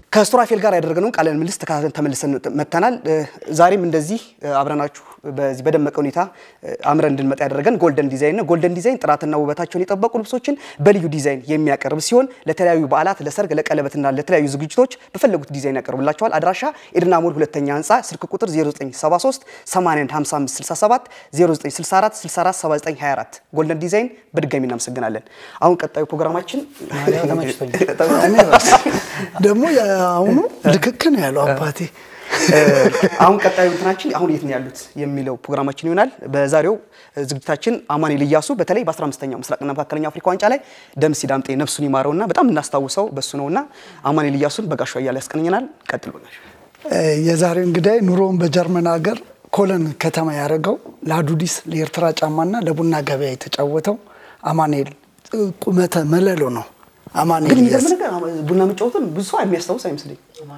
ከሱራፌል ጋር ያደረግነውን ቃለ ምልልስ ተከታተልን ተመልሰን መጥተናል። ዛሬም እንደዚህ አብረናችሁ በዚህ በደመቀ ሁኔታ አምረን እንድንመጣ ያደረገን ጎልደን ዲዛይን ነው። ጎልደን ዲዛይን ጥራትና ውበታቸውን የጠበቁ ልብሶችን በልዩ ዲዛይን የሚያቀርብ ሲሆን ለተለያዩ በዓላት፣ ለሰርግ፣ ለቀለበትና ለተለያዩ ዝግጅቶች በፈለጉት ዲዛይን ያቀርብላቸዋል። አድራሻ ኤድና ሞል ሁለተኛ ህንፃ፣ ስልክ ቁጥር 0973 81 55 67 0964 64 79 24 ጎልደን ዲዛይን በድጋሚ እናመሰግናለን። አሁን ቀጣዩ ፕሮግራማችን ደግሞ የአሁኑ ልክክ ነው ያለው አባቴ። አሁን ቀጣዩ እንትናችን አሁን የት ነው ያሉት የሚለው ፕሮግራማችን ይሆናል። በዛሬው ዝግጅታችን አማኑኤል ኢያሱ በተለይ በ15ኛው ምስራቅና መካከለኛው አፍሪካ ዋንጫ ላይ ደምሲ ዳምጤ ነፍሱን ይማረውና በጣም እናስታውሰው በሱ ነውና አማኑኤል ኢያሱን በጋሻ እያለ ያስቀኘናል። ቀጥል በጋሻ። የዛሬው እንግዳይ ኑሮውን በጀርመን ሀገር ኮለን ከተማ ያደረገው ለአዱዲስ ለኤርትራ ጫማና ለቡና ገበያ የተጫወተው አማኑኤል ቁመተ መለሎ ነው። አማኑኤል ግን ኢያሱ የሚገርም ነገር ቡና መጫወትን ብዙ ሰው የሚያስታውስ አይመስለኝ።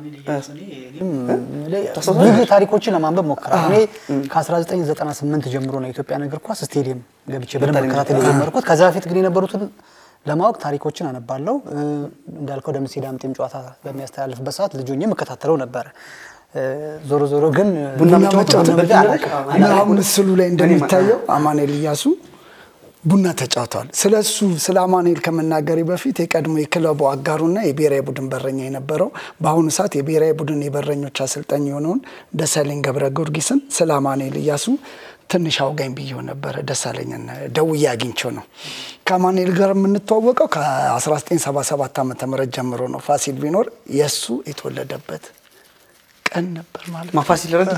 ብዙ ታሪኮችን ለማንበብ ሞክራለሁ። እኔ ከ1998 ጀምሮ ነው የኢትዮጵያ እግር ኳስ ስቴዲየም ገብቼ በደንብ መከታተል የጀመርኩት። ከዛ በፊት ግን የነበሩትን ለማወቅ ታሪኮችን አነባለሁ። እንዳልከው ደምሴ ዳምጤም ጨዋታ በሚያስተላልፍበት ሰዓት ልጅ ሆኜ የምከታተለው ነበረ። ዞሮ ዞሮ ግን ቡና ቡና መጫወት መጫወት በልምድ አላውቅም። እና አሁን ምስሉ ላይ እንደሚታየው አማኑኤል ኢያሱ ቡና ተጫውተዋል። ስለ እሱ ስለ አማኑኤል ከመናገሬ በፊት የቀድሞ የክለቡ አጋሩና የብሔራዊ ቡድን በረኛ የነበረው በአሁኑ ሰዓት የብሔራዊ ቡድን የበረኞች አሰልጣኝ የሆነውን ደሳለኝ ገብረ ጊዮርጊስን ስለ አማኑኤል ኢያሱ ትንሽ አውጋኝ ብዬው ነበረ። ደሳለኝን ደውዬ አግኝቼው ነው። ከአማኑኤል ጋር የምንተዋወቀው ከ1977 ዓ ም ጀምሮ ነው። ፋሲል ቢኖር የእሱ የተወለደበት ቀን ነበር ማለት ነው ማፋሲል ረዳ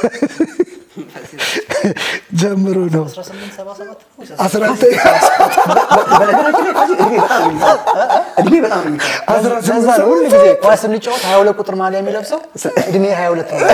ጀምሮ ነው። በነገራችን ላይ ፋሲል እድሜ በጣም ነው የሚገርም። እድሜ በጣም ነው የሚገርም። ለዛ ነው ሁሉ ጊዜ ኳስ ስንጫወት 22 ቁጥር ማሊያ የሚለብሰው እድሜ 22 ነው።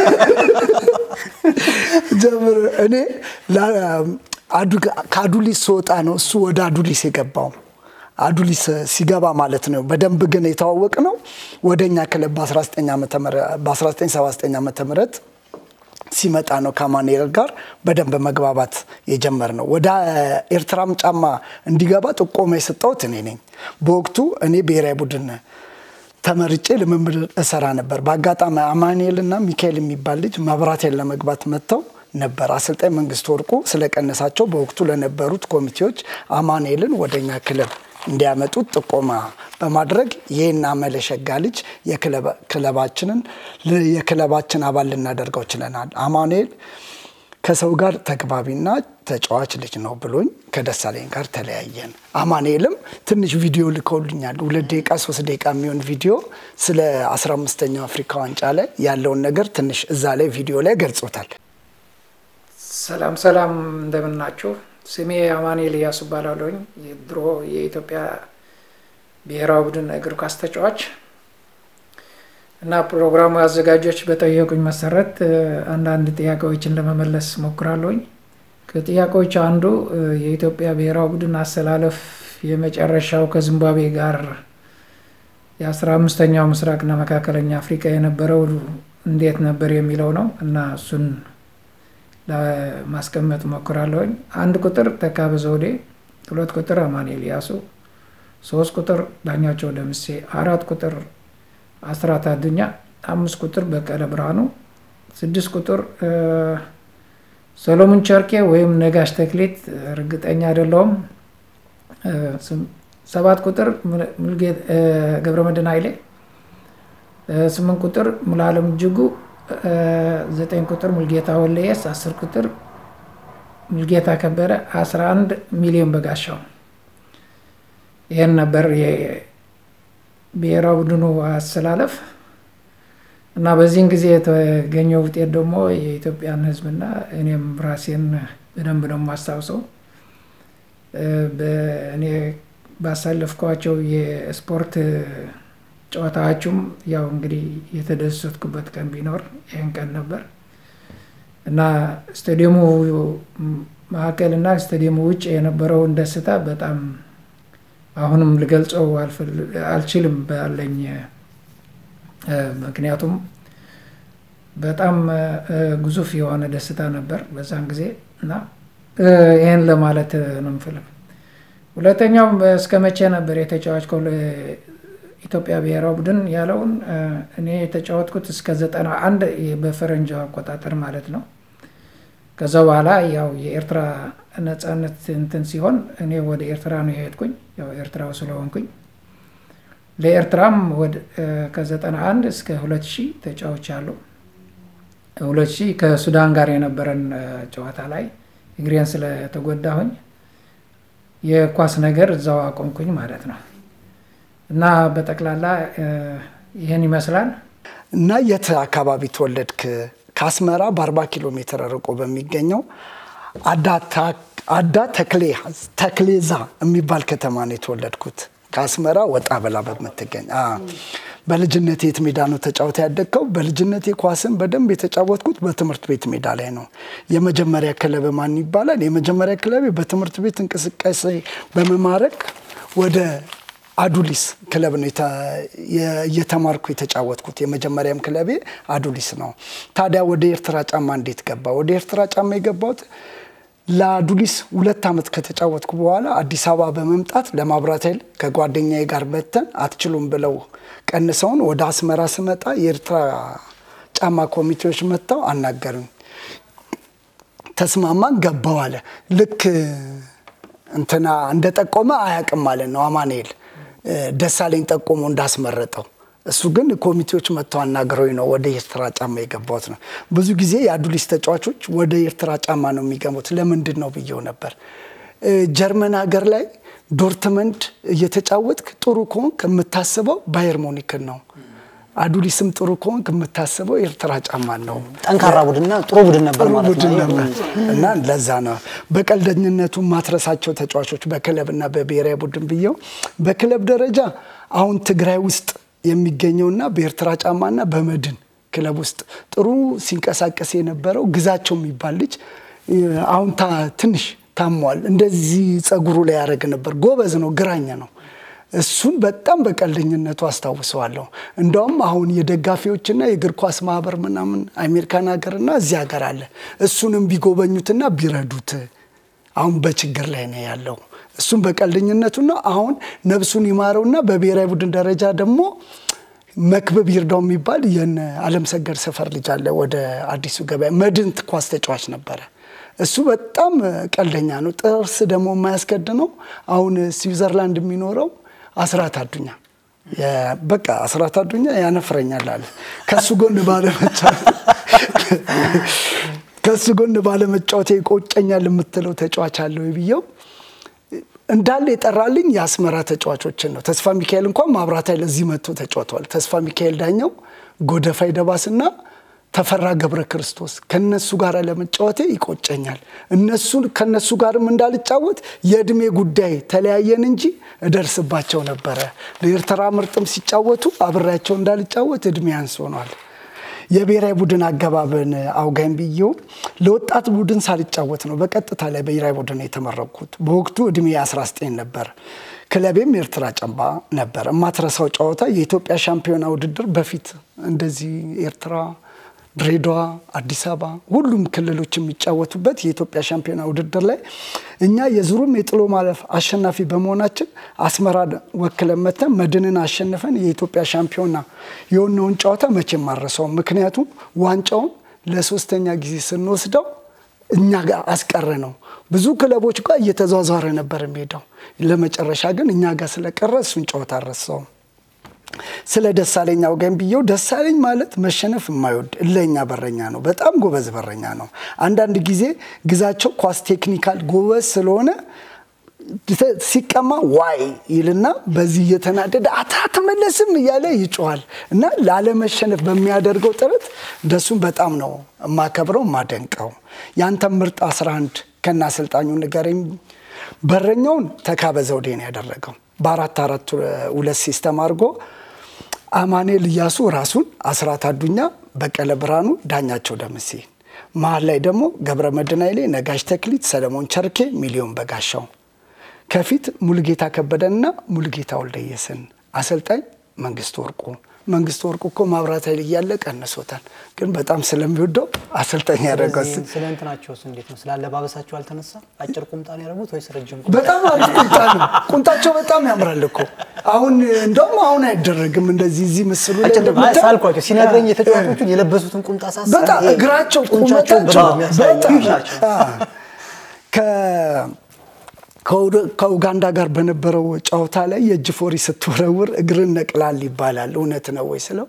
ጀምሮ እኔ ላ- አዱ- ከአዱሊስ ስወጣ ነው እሱ ወደ አዱሊስ የገባው። አዱሊስ ሲገባ ማለት ነው። በደንብ ግን የተዋወቅ ነው ወደ እኛ ክለብ በ1979 ዓመተ ምህረት ሲመጣ ነው ከአማኑኤል ጋር በደንብ መግባባት የጀመር ነው። ወደ ኤርትራም ጫማ እንዲገባ ጥቆማ የሰጠሁት እኔ ነኝ። በወቅቱ እኔ ብሔራዊ ቡድን ተመርጬ ልምምድ እሰራ ነበር። በአጋጣሚ አማኑኤል እና ሚካኤል የሚባል ልጅ መብራቴን ለመግባት መጥተው ነበር። አሰልጣኝ መንግስት ወርቁ ስለቀነሳቸው በወቅቱ ለነበሩት ኮሚቴዎች አማኑኤልን ወደኛ ክለብ እንዲያመጡት ጥቆማ በማድረግ ይህን አመለሸጋ ልጅ የክለባ- ክለባችንን የክለባችን አባል ልናደርገው ችለናል። አማኑኤል ከሰው ጋር ተግባቢና ተጫዋች ልጅ ነው ብሎኝ ከደሳለኝ ጋር ተለያየን። አማኑኤልም ትንሽ ቪዲዮ ልከውልኛል። ሁለት ደቂቃ ሶስት ደቂቃ የሚሆን ቪዲዮ ስለ 15ኛው አፍሪካ ዋንጫ ላይ ያለውን ነገር ትንሽ እዛ ላይ ቪዲዮ ላይ ገልጾታል። ሰላም ሰላም፣ እንደምን ናችሁ? ስሜ አማኑኤል ኢያሱ እባላለሁኝ። የድሮ የኢትዮጵያ ብሔራዊ ቡድን እግር ኳስ ተጫዋች እና ፕሮግራሙ አዘጋጆች በጠየቁኝ መሰረት እ፣ አንዳንድ ጥያቄዎችን ለመመለስ ሞክራለሁኝ። ከጥያቄዎች አንዱ እ፣ የኢትዮጵያ ብሔራዊ ቡድን አሰላለፍ የመጨረሻው ከዚምባብዌ ጋር የአስራ አምስተኛው ምስራቅና መካከለኛ አፍሪካ የነበረው እንዴት ነበር የሚለው ነው እና እሱን ለማስቀመጥ ሞክራለሁኝ። አንድ ቁጥር ተካበ ዘውዴ፣ ሁለት ቁጥር አማኑኤል ኢያሱ፣ ሶስት ቁጥር ዳኛቸው ደምሴ፣ አራት ቁጥር አስራት አዱኛ፣ አምስት ቁጥር በቀለ ብርሃኑ፣ ስድስት ቁጥር እ፣ ሰሎሞን ቸርኬ ወይም ነጋሽ ተክሌት እርግጠኛ አይደለውም። እ፣ ስም- ሰባት ቁጥር ሙል- ሙልጌ- እ፣ ገብረመድህን ኃይሌ እ፣ ስምንት ቁጥር ሙሉዓለም እጅጉ እ፣ ዘጠኝ ቁጥር ሙልጌታ ወለየስ፣ አስር ቁጥር ሙልጌታ ከበረ፣ አስራ አንድ ሚሊዮን በጋሻው። ይህን ነበር የብሔራዊ ቡድኑ አሰላለፍ እና በዚህን ጊዜ የተገኘው ውጤት ደግሞ የኢትዮጵያን ሕዝብና እኔም ራሴን በደንብ ነው የማስታውሰው። እ፣ በእኔ ባሳለፍኳቸው የስፖርት ጨዋታዎቹም ያው እንግዲህ የተደሰትኩበት ቀን ቢኖር ይህን ቀን ነበር እና ስታዲየሙ መካከል እና ስታዲየሙ ውጭ የነበረውን ደስታ በጣም አሁንም ልገልጸው አልፈል- አልችልም ባለኝ እ፣ ምክንያቱም በጣም እ፣ ግዙፍ የሆነ ደስታ ነበር በዛን ጊዜ እና እ፣ ይህን ለማለት ነው የምፈልግ። ሁለተኛው እስከ መቼ ነበር የተጫዋች ኢትዮጵያ ብሔራዊ ቡድን ያለውን እኔ የተጫወትኩት እስከ ዘጠና አንድ በፈረንጅ አቆጣጠር ማለት ነው። ከዛ በኋላ ያው የኤርትራ ነጻነት እንትን ሲሆን እኔ ወደ ኤርትራ ነው የሄድኩኝ፣ ያው ኤርትራው ስለሆንኩኝ ለኤርትራም ከዘጠና አንድ እስከ ሁለት ሺህ ተጫውቻለሁ። ሁለት ሺህ ከሱዳን ጋር የነበረን ጨዋታ ላይ እግሬን ስለተጎዳሁኝ የኳስ ነገር እዛው አቆምኩኝ ማለት ነው። እና በጠቅላላ ይህን ይመስላል። እና የት አካባቢ ተወለድክ? ከአስመራ በ40 ኪሎ ሜትር ርቆ በሚገኘው አዳ ተክሌዛ የሚባል ከተማ ነው የተወለድኩት። ከአስመራ ወጣ ብላ በምትገኝ በልጅነቴ የት ሜዳ ነው ተጫውተ ያደግከው? በልጅነቴ ኳስን በደንብ የተጫወትኩት በትምህርት ቤት ሜዳ ላይ ነው። የመጀመሪያ ክለብ ማን ይባላል? የመጀመሪያ ክለቤ በትምህርት ቤት እንቅስቃሴ በመማረክ ወደ አዱሊስ ክለብ ነው እየተማርኩ የተጫወትኩት። የመጀመሪያም ክለቤ አዱሊስ ነው። ታዲያ ወደ ኤርትራ ጫማ እንዴት ገባ? ወደ ኤርትራ ጫማ የገባሁት ለአዱሊስ ሁለት ዓመት ከተጫወትኩ በኋላ አዲስ አበባ በመምጣት ለማብራት ኃይል ከጓደኛዬ ጋር በተን አትችሉም ብለው ቀንሰውን ወደ አስመራ ስመጣ የኤርትራ ጫማ ኮሚቴዎች መጥተው አናገሩኝ። ተስማማን፣ ገባው አለ። ልክ እንትና እንደጠቆመ አያውቅም ማለት ነው አማኑኤል ደሳለኝ ጠቆሞ እንዳስመረጠው እሱ ግን ኮሚቴዎች መጥተው አናግረውኝ ነው ወደ ኤርትራ ጫማ የገባሁት ነው። ብዙ ጊዜ የአዱሊስ ተጫዋቾች ወደ ኤርትራ ጫማ ነው የሚገቡት። ለምንድን ነው ብየው ነበር። ጀርመን ሀገር ላይ ዶርትመንድ እየተጫወትክ ጥሩ ከሆንክ የምታስበው ባየር ሞኒክን ነው። አዱሊስም ጥሩ ከሆንክ የምታስበው ኤርትራ ጫማ ነው። ጠንካራ ቡድንና ጥሩ ቡድን ነበር ጥሩ ማለት ቡድን ነው። ነበር እና ለዛ ነው በቀልደኝነቱ ማትረሳቸው ተጫዋቾች በክለብና በብሔራዊ ቡድን ብየው በክለብ ደረጃ አሁን ትግራይ ውስጥ የሚገኘውና በኤርትራ ጫማና በመድን ክለብ ውስጥ ጥሩ ሲንቀሳቀስ የነበረው ግዛቸው የሚባል ልጅ አሁን ታ- ትንሽ ታሟል። እንደዚህ ጸጉሩ ላይ ያደረግ ነበር። ጎበዝ ነው፣ ግራኛ ነው። እሱን በጣም በቀልደኝነቱ አስታውሰዋለሁ። እንደውም አሁን የደጋፊዎችና የእግር ኳስ ማህበር ምናምን አሜሪካን ሀገርና እዚህ ሀገር አለ። እሱንም ቢጎበኙትና ቢረዱት አሁን በችግር ላይ ነው ያለው። እሱም በቀልደኝነቱና አሁን ነፍሱን ይማረውና በብሔራዊ ቡድን ደረጃ ደግሞ መክብብ ይርዳው የሚባል የነ አለም ሰገድ ሰፈር ልጅ አለ። ወደ አዲሱ ገበያ መድን ኳስ ተጫዋች ነበረ። እሱ በጣም ቀልደኛ ነው። ጥርስ ደግሞ የማያስከድነው አሁን ስዊዘርላንድ የሚኖረው አስራት አዱኛ የ- በቃ አስራት አዱኛ ያነፍረኛል አለ ከሱ ጎን ባለመጫወት ከሱ ጎን ባለመጫወቴ ይቆጨኛል የምትለው ተጫዋች አለው ብየው እንዳለ የጠራልኝ የአስመራ ተጫዋቾችን ነው። ተስፋ ሚካኤል እንኳን ማብራት ኃይል እዚህ መጥቶ ተጫውተዋል። ተስፋ ሚካኤል ዳኘው፣ ጎደፋይ ደባስና ተፈራ ገብረ ክርስቶስ ከነሱ ጋር ለመጫወቴ ይቆጨኛል። እነሱ ከነሱ ጋርም እንዳልጫወት የእድሜ ጉዳይ ተለያየን እንጂ እደርስባቸው ነበረ። ለኤርትራ ምርጥም ሲጫወቱ አብሬያቸው እንዳልጫወት እድሜ አንስ ሆኗል። የብሔራዊ ቡድን አገባብን አውጋኝ ብዬው ለወጣት ቡድን ሳልጫወት ነው በቀጥታ ላይ ብሔራዊ ቡድን የተመረቅኩት። በወቅቱ እድሜ 19 ነበር። ክለቤም ኤርትራ ጨምባ ነበር። የማትረሳው ጨዋታ የኢትዮጵያ ሻምፒዮና ውድድር በፊት እንደዚህ ኤርትራ ድሬዳዋ፣ አዲስ አበባ ሁሉም ክልሎች የሚጫወቱበት የኢትዮጵያ ሻምፒዮና ውድድር ላይ እኛ የዙሩም የጥሎ ማለፍ አሸናፊ በመሆናችን አስመራ ወክለን መተን መድንን አሸንፈን የኢትዮጵያ ሻምፒዮና የሆነውን ጨዋታ መቼም አልረሳውም። ምክንያቱም ዋንጫውን ለሶስተኛ ጊዜ ስንወስደው እኛ ጋር አስቀረ ነው። ብዙ ክለቦች ጋር እየተዟዟረ ነበር የሚሄደው። ለመጨረሻ ግን እኛ ጋር ስለቀረ እሱን ጨዋታ አልረሳውም። ስለ ደሳለኝ አውጋኝ ብየው ደሳለኝ ማለት መሸነፍ የማይወድ እለኛ በረኛ ነው። በጣም ጎበዝ በረኛ ነው። አንዳንድ ጊዜ ግዛቸው ኳስ ቴክኒካል ጎበዝ ስለሆነ ሲቀማ ዋይ ይልና በዚህ እየተናደደ አትመለስም እያለ ይጮኋል እና ላለመሸነፍ በሚያደርገው ጥረት ደሱም በጣም ነው የማከብረው የማደንቀው። ያንተም ምርጥ 11 ከና አሰልጣኙ ንገረኝ። በረኛውን ተካበ ዘውዴ ነው ያደረገው በአራት አራት ሁለት ሲስተም አድርጎ አማኑኤል እያሱ ራሱን አስራት አዱኛ፣ በቀለ ብርሃኑ፣ ዳኛቸው ደምሴ መሀል ላይ ደግሞ ገብረ መድህን ኃይሌ፣ ነጋሽ ተክሊት፣ ሰለሞን ቸርኬ፣ ሚሊዮን በጋሻው ከፊት ሙሉጌታ ከበደንና ሙሉጌታ ወልደየስን አሰልጣኝ መንግስቱ ወርቁ መንግስቱ ወርቁ እኮ ማብራት ኃይል እያለ ቀንሶታል፣ ግን በጣም ስለሚወደው አሰልጣኝ ያደረገው እሱ። ስለ እንትናቸውስ እንዴት ነው? ስለ አለባበሳቸው አልተነሳ? አጭር ቁምጣ ነው ያደረጉት ወይስ ረጅም ቁምጣ? በጣም አሪፍ ቁምጣ ነው። ቁምጣቸው በጣም ያምራል እኮ አሁን እንደውም አሁን አይደረግም እንደዚህ እዚህ ምስሉ ላይ አጭር- እንደምታየው ሳልኳቸው ሲነግረኝ የተጫዋቾቹን የለበሱትን ቁምጣ ሳስብ በጣም ይሄ እግራቸው ጡንቻቸው ቁመታቸው በጣም የሚያሳይ በጣም ናቸው። አዎ። ከ- ከኡደ- ከኡጋንዳ ጋር በነበረው ጨዋታ ላይ የእጅ ፎሪ ስትወረውር እግርን ነቅላል ይባላል። እውነት ነው ወይ ስለው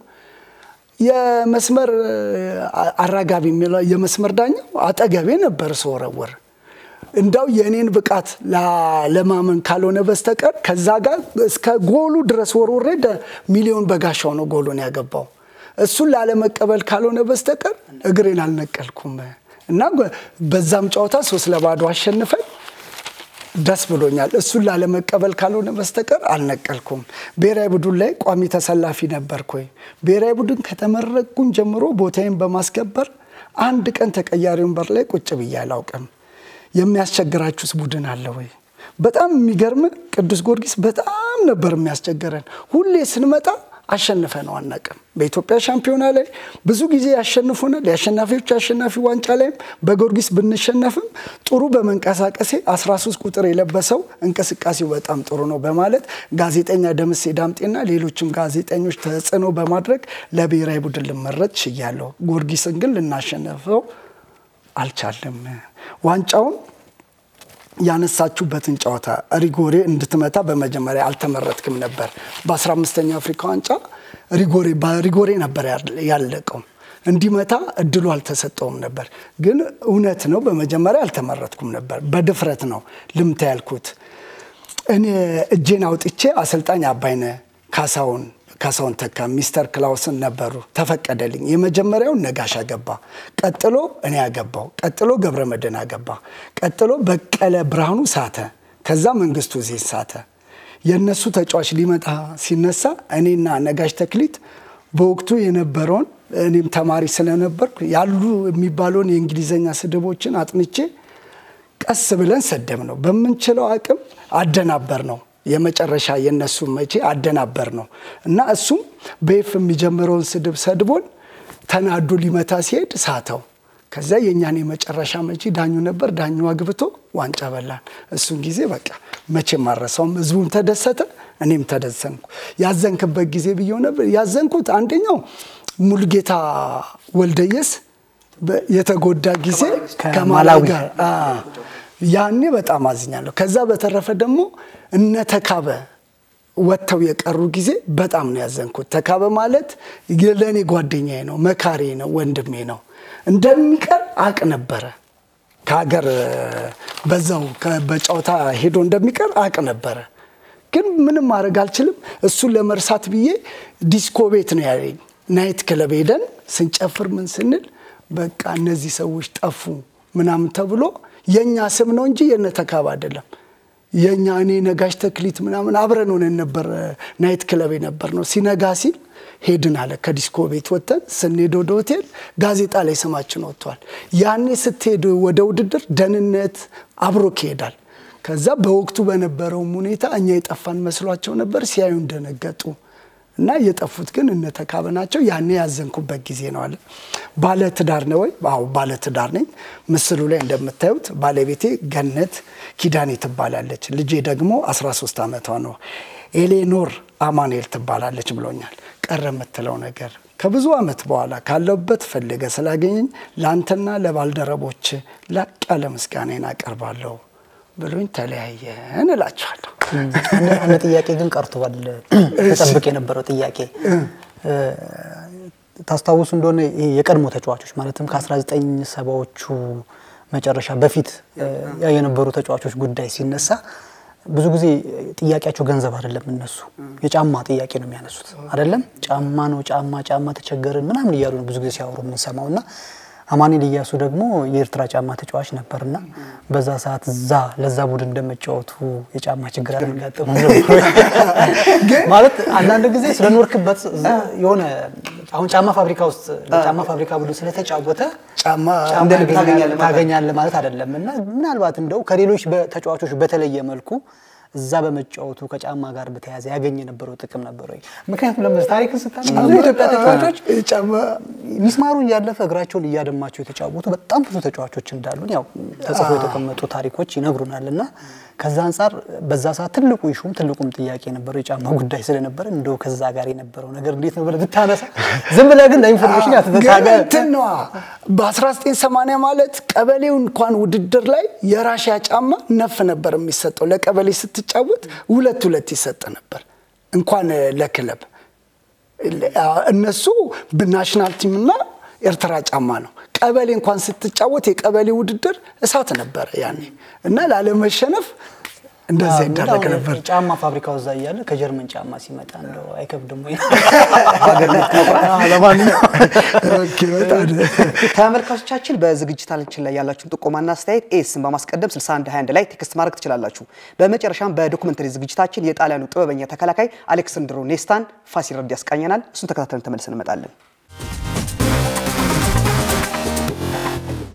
የመስመር አ- አራጋቢ የሚለው የመስመር ዳኛው አጠገቤ ነበር ስወረውር እንዳው የእኔን ብቃት ላ- ለማመን ካልሆነ በስተቀር ከዛ ጋር እስከ ጎሉ ድረስ ወርውሬ ደ- ሚሊዮን በጋሻው ነው ጎሉን ያገባው። እሱን ላለመቀበል ካልሆነ በስተቀር እግሬን አልነቀልኩም እና ጎ- በዛም ጨዋታ ሶስት ለባዶ አሸንፈን ደስ ብሎኛል። እሱን ላለመቀበል ካልሆነ በስተቀር አልነቀልኩም። ብሔራዊ ቡድን ላይ ቋሚ ተሰላፊ ነበርኩኝ። ብሔራዊ ቡድን ከተመረቅኩኝ ጀምሮ ቦታዬን በማስከበር አንድ ቀን ተቀያሪ ወንበር ላይ ቁጭ ብዬ አላውቅም። የሚያስቸግራችሁስ ቡድን አለ ወይ? በጣም የሚገርም ቅዱስ ጊዮርጊስ በጣም ነበር የሚያስቸግረን። ሁሌ ስንመጣ አሸንፈ ነው አናውቅም። በኢትዮጵያ ሻምፒዮና ላይ ብዙ ጊዜ ያሸንፉናል። የአሸናፊዎች አሸናፊ ዋንጫ ላይም በጊዮርጊስ ብንሸነፍም ጥሩ በመንቀሳቀሴ 13 ቁጥር የለበሰው እንቅስቃሴው በጣም ጥሩ ነው በማለት ጋዜጠኛ ደምሴ ዳምጤና ሌሎችም ጋዜጠኞች ተጽዕኖ በማድረግ ለብሔራዊ ቡድን ልመረጥ ችያለሁ። ጊዮርጊስን ግን ልናሸነፈው አልቻለም። ዋንጫውን ያነሳችሁበትን ጨዋታ ሪጎሬ እንድትመታ በመጀመሪያ አልተመረጥክም ነበር። በ15ኛው አፍሪካ ዋንጫ ሪጎሬ በሪጎሬ ነበር ያለቀው። እንዲመታ እድሉ አልተሰጠውም ነበር። ግን እውነት ነው፣ በመጀመሪያ አልተመረጥኩም ነበር። በድፍረት ነው ልምታ ያልኩት። እኔ እጄን አውጥቼ አሰልጣኝ አባይነ ካሳውን ካሳውን ተካ ሚስተር ክላውስን ነበሩ። ተፈቀደልኝ። የመጀመሪያውን ነጋሽ አገባ፣ ቀጥሎ እኔ አገባው፣ ቀጥሎ ገብረ መድህን አገባ፣ ቀጥሎ በቀለ ብርሃኑ ሳተ፣ ከዛ መንግስቱ ዜን ሳተ። የእነሱ ተጫዋች ሊመጣ ሲነሳ እኔና ነጋሽ ተክሊት በወቅቱ የነበረውን እኔም ተማሪ ስለነበርኩ ያሉ የሚባለውን የእንግሊዝኛ ስድቦችን አጥንቼ ቀስ ብለን ሰደብ ነው በምንችለው አቅም አደናበር ነው የመጨረሻ የነሱ መቼ አደናበር ነው እና እሱም በኤፍ የሚጀምረውን ስድብ ሰድቦን ተናዶ ሊመታ ሲሄድ ሳተው። ከዛ የእኛን የመጨረሻ መቼ ዳኙ ነበር። ዳኙ አግብቶ ዋንጫ በላን። እሱን ጊዜ በቃ መቼም አልረሳውም። ህዝቡም ተደሰተ፣ እኔም ተደሰንኩ። ያዘንክበት ጊዜ ብየው ነበር ያዘንኩት። አንደኛው ሙልጌታ ወልደየስ የተጎዳ ጊዜ ከማላዊ ጋር ያኔ በጣም አዝኛለሁ። ከዛ በተረፈ ደግሞ እነ ተካበ ወጥተው የቀሩ ጊዜ በጣም ነው ያዘንኩት። ተካበ ማለት ለእኔ ጓደኛዬ ነው፣ መካሬ ነው፣ ወንድሜ ነው። እንደሚቀር አቅ ነበረ ከሀገር በዛው በጨዋታ ሄዶ እንደሚቀር አቅ ነበረ። ግን ምንም ማድረግ አልችልም። እሱን ለመርሳት ብዬ ዲስኮ ቤት ነው ያለኝ። ናይት ክለብ ሄደን ስንጨፍር ምን ስንል በቃ እነዚህ ሰዎች ጠፉ ምናምን ተብሎ የእኛ ስም ነው እንጂ የነ ተካብ አይደለም። የእኛ እኔ ነጋሽ ተክሊት ምናምን አብረን ሆነን ነበር ናይት ክለብ የነበር ነው። ሲነጋ ሲል ሄድን አለ። ከዲስኮ ቤት ወጥተን ስንሄድ ወደ ሆቴል ጋዜጣ ላይ ስማችን ወጥቷል። ያኔ ስትሄድ ወደ ውድድር ደህንነት አብሮክ ይሄዳል። ከዛ በወቅቱ በነበረውም ሁኔታ እኛ የጠፋን መስሏቸው ነበር። ሲያዩ እንደነገጡ እና የጠፉት ግን እነ ተካበ ናቸው። ያኔ ያዘንኩበት ጊዜ ነው አለ። ባለ ትዳር ነው ወይ? አዎ ባለ ትዳር ነኝ። ምስሉ ላይ እንደምታዩት ባለቤቴ ገነት ኪዳኔ ትባላለች። ልጄ ደግሞ 13 ዓመቷ ነው። ኤሌኖር አማኑኤል ትባላለች ብሎኛል። ቀረ የምትለው ነገር ከብዙ ዓመት በኋላ ካለበት ፈልገ ስላገኘኝ ለአንተና ለባልደረቦች ላቅ ያለ ምስጋናን አቀርባለሁ ብሎኝ ተለያየን እላችኋለሁ። አንድ ጥያቄ ግን ቀርቷል። ተጠብቅ የነበረው ጥያቄ ታስታውሱ እንደሆነ ይሄ የቀድሞ ተጫዋቾች ማለትም ከ1970ዎቹ መጨረሻ በፊት የነበሩ ተጫዋቾች ጉዳይ ሲነሳ ብዙ ጊዜ ጥያቄያቸው ገንዘብ አይደለም። እነሱ የጫማ ጥያቄ ነው የሚያነሱት አይደለም። ጫማ ነው ጫማ ጫማ ተቸገርን ምናምን እያሉ ነው ብዙ ጊዜ ሲያወሩ የምንሰማው እና አማኑኤል ኢያሱ ደግሞ የኤርትራ ጫማ ተጫዋች ነበርና በዛ ሰዓት እዛ ለዛ ቡድን እንደመጫወቱ የጫማ ችግር አልጋጠሙ ማለት አንዳንድ ጊዜ ስለኖርክበት የሆነ አሁን ጫማ ፋብሪካ ውስጥ ለጫማ ፋብሪካ ቡድን ስለተጫወተ ጫማ ታገኛለህ ማለት አይደለም እና ምናልባት እንደው ከሌሎች ተጫዋቾች በተለየ መልኩ እዛ በመጫወቱ ከጫማ ጋር በተያያዘ ያገኝ የነበረው ጥቅም ነበር ወይ? ምክንያቱም ለምስ ታሪክን ስታነሳ ብዙ የኢትዮጵያ ተጫዋቾች ጫማ ሚስማሩ እያለፈ እግራቸውን እያደማቸው የተጫወቱ በጣም ብዙ ተጫዋቾች እንዳሉን ያው ተጽፎ የተቀመጡ ታሪኮች ይነግሩናል። እና ከዛ አንጻር በዛ ሰዓት ትልቁ ይሹም ትልቁም ጥያቄ የነበረው የጫማ ጉዳይ ስለነበረ እንደው ከዛ ጋር የነበረው ነገር እንዴት ነው ብለህ ብታነሳ ዝም ብለህ ግን ለኢንፎርሜሽን ያተተሳገ ግን እንትን ነዋ በ1980 ማለት ቀበሌው እንኳን ውድድር ላይ የራሽያ ጫማ ነፍ ነበር የሚሰጠው። ለቀበሌ ስትጫወት ሁለት ሁለት ይሰጥ ነበር እንኳን ለክለብ እነሱ ናሽናል ቲም እና ኤርትራ ጫማ ነው። ቀበሌ እንኳን ስትጫወት የቀበሌ ውድድር እሳት ነበረ ያኔ እና ላለመሸነፍ እንደዛ ይደረግ ነበር። ጫማ ፋብሪካው እዛ እያለ ከጀርመን ጫማ ሲመጣ እንደው አይከብድም ወይ? ኦኬ፣ በጣም ተመልካቾቻችን በዝግጅታችን ላይ ያላችሁን ጥቆማና አስተያየት ኤስን በማስቀደም 6121 ላይ ቴክስት ማድረግ ትችላላችሁ። በመጨረሻም በዶኩመንተሪ ዝግጅታችን የጣሊያኑ ጥበበኛ ተከላካይ አሌክሳንድሮ ኔስታን ፋሲል ረድ ያስቃኘናል። እሱን ተከታትለን ተመልሰን እንመጣለን።